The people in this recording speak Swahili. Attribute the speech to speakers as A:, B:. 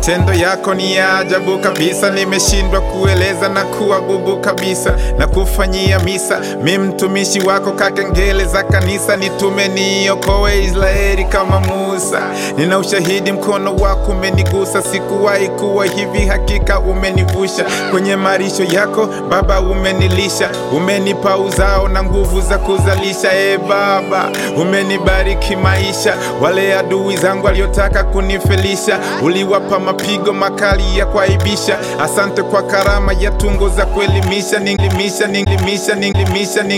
A: Matendo yako ni ya ajabu kabisa, nimeshindwa kueleza na kuwa bubu kabisa, na kufanyia misa mi mtumishi wako, kakengele za kanisa, nitume niokoe Israeli kama Musa. Nina ushahidi, mkono wako umenigusa, sikuwahi kuwa hivi, hakika umenivusha kwenye marisho yako Baba, umenilisha, umenipa uzao na nguvu za kuzalisha. E Baba, umenibariki maisha, wale adui zangu waliotaka kunifelisha, uliwapa mapigo makali ya kuaibisha. Asante kwa karama ya tungo za kuelimisha, ningelimisha, ningelimisha, ningelimisha,